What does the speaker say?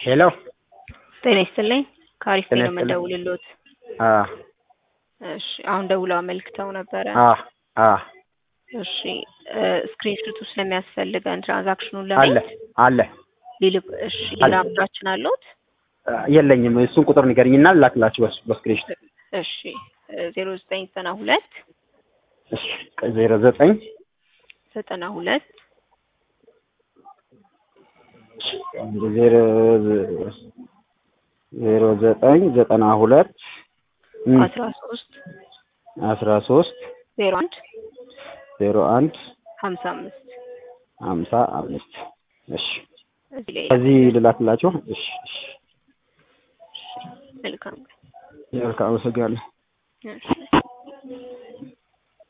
ሄሎ ጤና ይስጥልኝ ከአሪፍ ጤና ነው ይስጥልኝ። የምደውልልዎት። አ እሺ አሁን ደውለው አመልክተው ነበረ። አ አ እሺ ስክሪንሾቱ ስለሚያስፈልገን ትራንዛክሽኑን አለ ለማየት አለ ሊልክ እሺ ሌላ አምራችን አለዎት? አ፣ የለኝም። እሱን ቁጥር ንገርኝና ላክላችሁ በስ በስክሪንሾት። እሺ ዜሮ ዘጠኝ ዘጠና ሁለት እሺ ዜሮ ዘጠኝ ዘጠና ሁለት ዜሮ ዜሮ ዘጠኝ ዘጠና ሁለት እም፣ አስራ ሶስት አስራ ሶስት ዜሮ አንድ ዜሮ አንድ ሀምሳ አምስት ሀምሳ አምስት እሺ እዚህ ላይ ከዚህ ልላክላችሁ። እሺ እሺ መልካም መልካም አመሰግናለሁ። እሺ